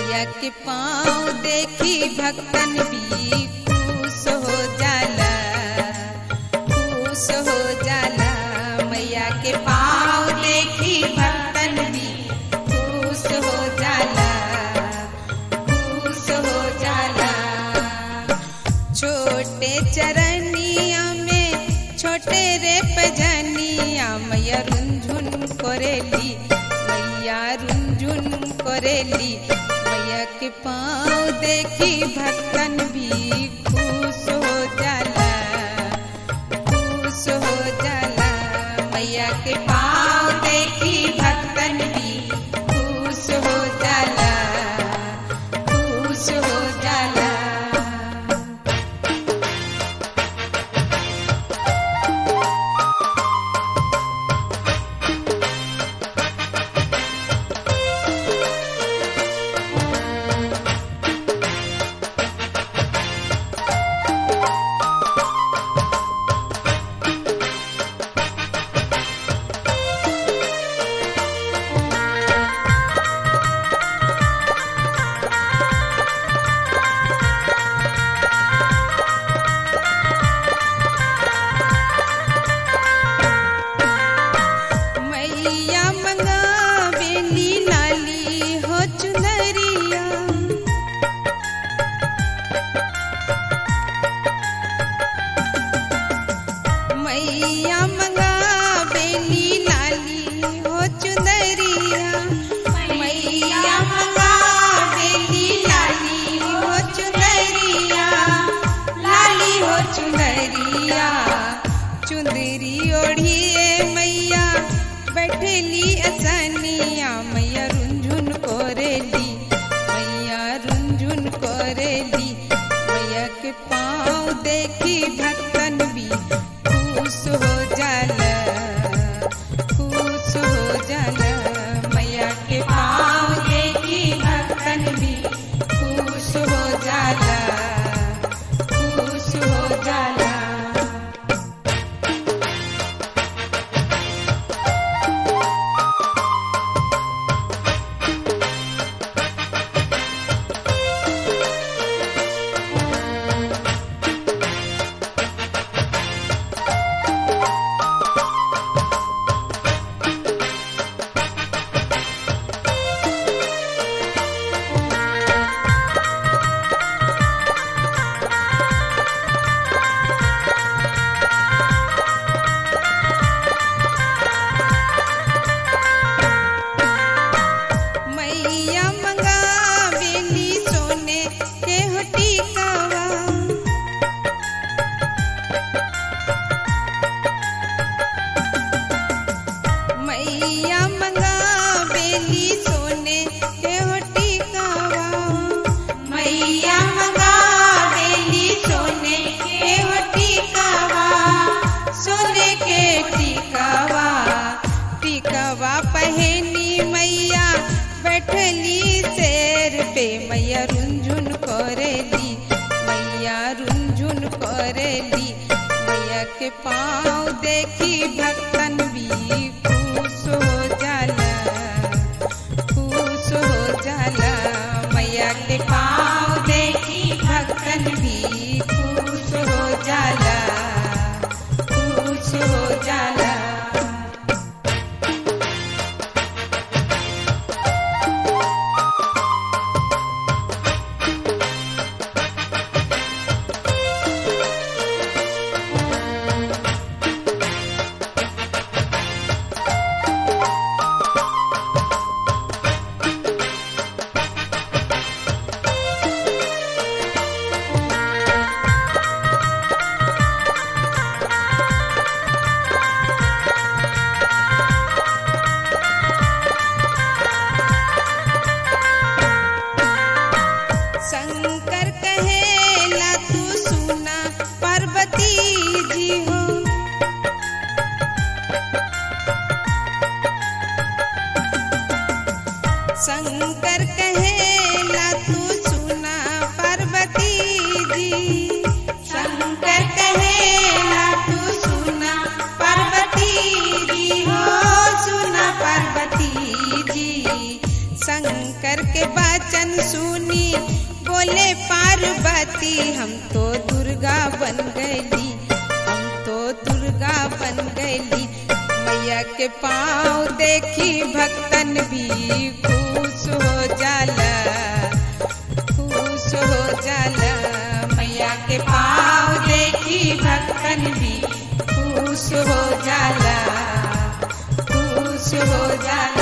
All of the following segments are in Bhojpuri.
मैया के पाँव देखी भक्तन भी खुश हो जाला खुश हो जाला मैया के पाँव देखी भक्तन भी खुश हो जाला खुश हो जाला छोटे चरनिया में छोटे रे पजनिया मैया रुंझुन करेली मैया रुंझुन करेली मैया के पाँव देखी भक्तन भी खुश हो जाला खुश हो जाला मैया के पाँव देखी भक्तन भी खुश हो जाला खुश हो जाला मैया मंगावेली लाली हो चुनरिया मैया मंगावेली लाली हो चुनरिया मैया मंगावेली लाली हो चुनरिया लाली हो चुनरिया चुंदरी ओढ़िए मैया बैठेली असनिया मैया रुंझुन कोरेली मैया रुंझुन कोरेली मैया के पाँव देखी भक्तन भी खुश हो जाला खुश हो जाला मैया के पाँव देखी भक्तन भी खुश हो जाला खुश हो जाला मैया मंगावेली सोने के हो टीकावा मैया मंगावेली सोने के हो टीकावा मैया मंगावेली सोने के हो टीकावा सोने के टीकावा टीकावा पहनी मैया बैठली शेर पे मैया रुंझुन करेली मैया रुंझुन करेली मैया के पाँव देखी भक्तन भी खुश हो जाला खुश हो जाला मैया के पाँव देखी भक्तन भी खुश हो जाला खुश हो जाला पार्वती हम तो दुर्गा बन गईली हम तो दुर्गा बन गईली मैया के पाँव देखी भक्तन भी खुश हो जाला खुश हो जाला मैया के पाँव देखी भक्तन भी खुश हो जाला खुश हो जाला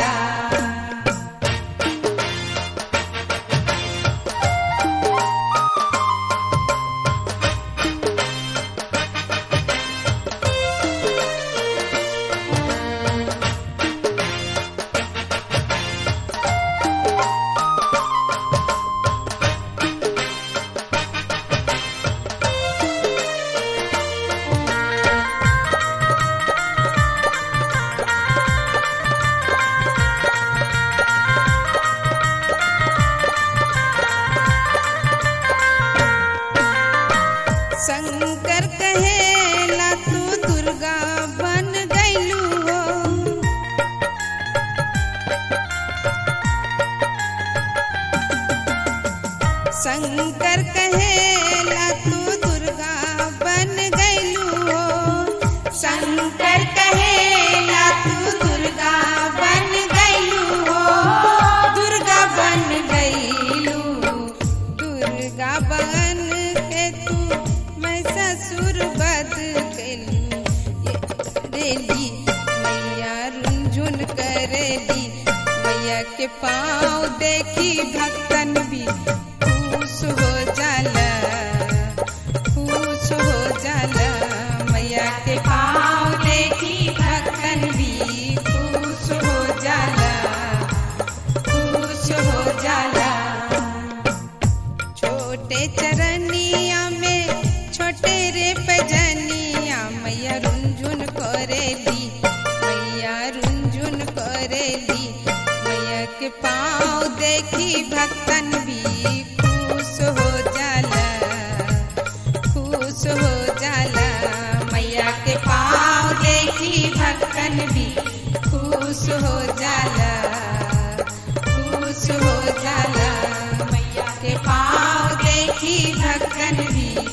शंकर कहेला तू दुर्गा बन गईलू हो शंकर कहेला तू दुर्गा बन गईलू हो शंकर कहेला तू दुर्गा बन गईलू हो दुर्गा बन गईलू दुर्गा बन के तू मैं ससुर बद कैलू रेली मैया रुंझुन करेली मैया के पाँव देखी भक्तन भी खुश हो जाला खुश हो जाला मैया के पाँव देखी भक्तन भी खुश हो जाला खुश हो जाला छोटे चरनिया में छोटे रे पजनिया मैया रुंझुन करेली मैया रुंझुन करेली मैया के पाँव देखी भक्तन भी खुश हो जाला खुश हो जाला मैया के पाँव देखी भक्तन भी खुश हो जाला खुश हो जाला मैया के पाँव देखी भक्तन भी